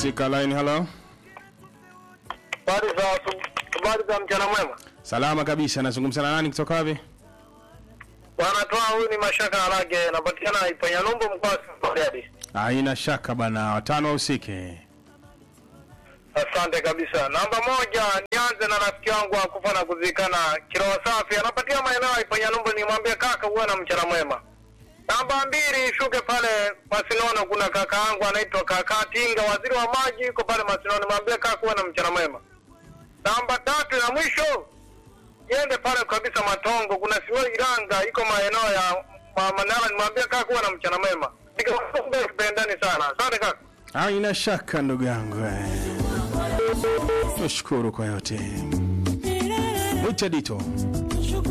katika line. Hello, Habari za habari za mchana mwema. salama kabisa. Nazungumza na nani kutoka wapi? Bwana toa huyu ni Mashaka Harage, napatikana Ipanya Numbu mkoa wa Bariadi. Haina shaka bana, watano wahusike. Asante kabisa. Namba moja, nianze na rafiki wangu wa kufa na kuzikana Kiroa Safi, anapatia maeneo ya Ipanya Numbu, nimwambie kaka uwe na mchana mwema. Namba mbili, shuke pale Masinono, kuna kaka yangu anaitwa kaka Tinga, waziri wa maji, yuko pale Masinono, mwambie kaka uwe na mchana mwema. Namba tatu na mwisho iende pale kabisa Matongo, kuna Simio Iranga iko maeneo ya Ma- Manala, nimwambie kaka uwe na mchana mwema. Pendani sana, asante kaka. Haina shaka ndugu yangu, eh. Nashukuru kwa yote. Mwite Dito.